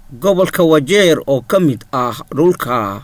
gobolka wajeer oo ka mid ah dhulka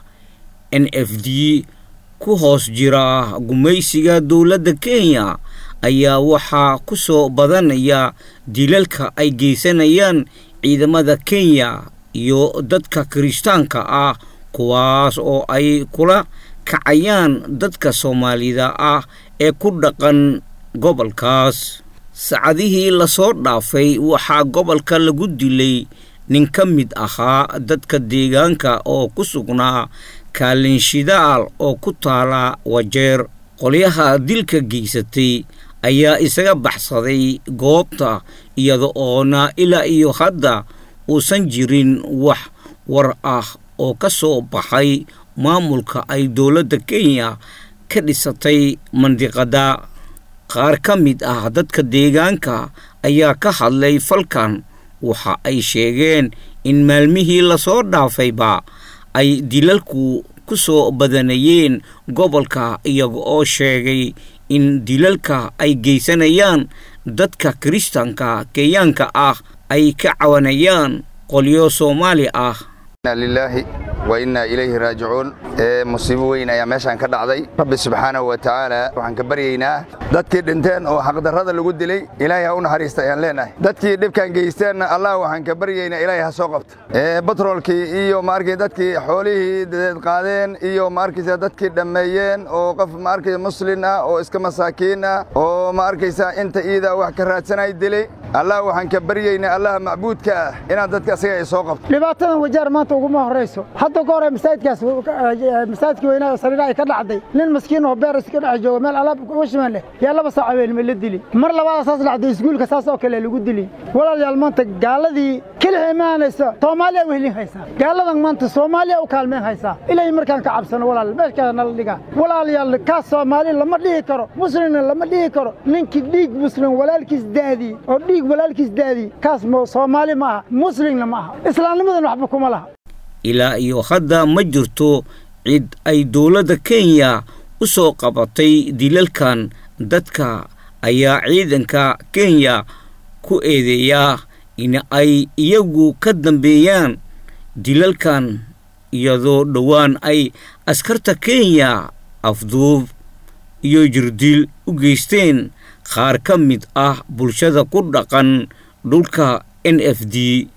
n f d ku hoos jira gumaysiga dowladda kenya ayaa waxaa ku soo badanaya dilalka ay geysanayaan ciidamada kenya iyo dadka kirishtaanka ah kuwaas oo ay kula kacayaan dadka soomaalida ah ee ku dhaqan gobolkaas sacadihii lasoo dhaafay waxaa gobolka lagu dilay nin ka mid ahaa dadka deegaanka oo ku sugnaa kaalinshidaal oo ku taala wajeer qolyaha dilka geysatay ayaa isaga baxsaday goobta iyada oona ilaa iyo hadda uusan jirin wax war ah oo ka soo baxay maamulka ay dowladda kenya ka dhisatay mandiqadda qaar ka mid ah dadka deegaanka ayaa ka hadlay falkan waxa ay sheegeen in maalmihii lasoo dhaafayba ay dilalku ku soo badanayeen gobolka iyaga oo sheegay in dilalka ay geysanayaan dadka kiristaanka kenyaanka ah ay ka cawanayaan qolyo soomaali ah lilaahi wa innaa ilayhi raajicuun musiibo weyn ayaa meeshaan ka dhacday rabbi subxaanahu wa tacaala waxaan ka baryaynaa dadkii dhinteen oo xaqdarrada lagu dilay ilaahay ha u naxariista ayaan leenahay dadkii dhibkaan geysteenna allah waxaan ka baryaynaa ilaahay ha soo qabto batroolkii iyo maarkay dadkii xoolihii dadeed qaadeen iyo maarkaysa dadkii dhammeeyeen oo qof maarkaysa muslin ah oo iska masaakiin ah oo maarkaysa inta iida wax ka raadsanay dilay allah waxaan ka baryaynaa allaha macbuudka ah inaad dadka asaga ay soo qabto dhibaatadan wajaar maanta uguma horrayso hadda ka hore masaajidkaas masaajidkii weynaa sariira ay ka dhacday nin maskiin oo beer iska dhex jooga meel alaab uga shiman leh yaa laba saac habeenimo la dili mar labaada saas dhacday iskuulka saas oo kale lagu dili walaalayaal maanta gaaladii kelix imaanaysa soomaaliya wehlin haysaa gaaladan maanta soomaaliya u kaalmeen haysaa ilaahay markaan ka cabsano walaal meeshkaa nala dhigaa walaalayaal kaas soomaali lama dhihi karo muslimna lama dhihi karo ninkii dhiig muslim walaalkiis daadii oo dhiig walaalkiis daadii kaas soomaali ma aha muslimna ma aha islaamnimadan waxba kuma laha ilaa iyo hadda ma jirto cid ay dowladda kenya u soo qabatay dilalkan dadka ayaa ciidanka kenya ku eedeeyaa in ay iyagu ka dambeeyaan dilalkan iyadoo dhowaan ay askarta kenya afduub iyo jirdil u geysteen qaar ka mid ah bulshada ku dhaqan dhulka n f d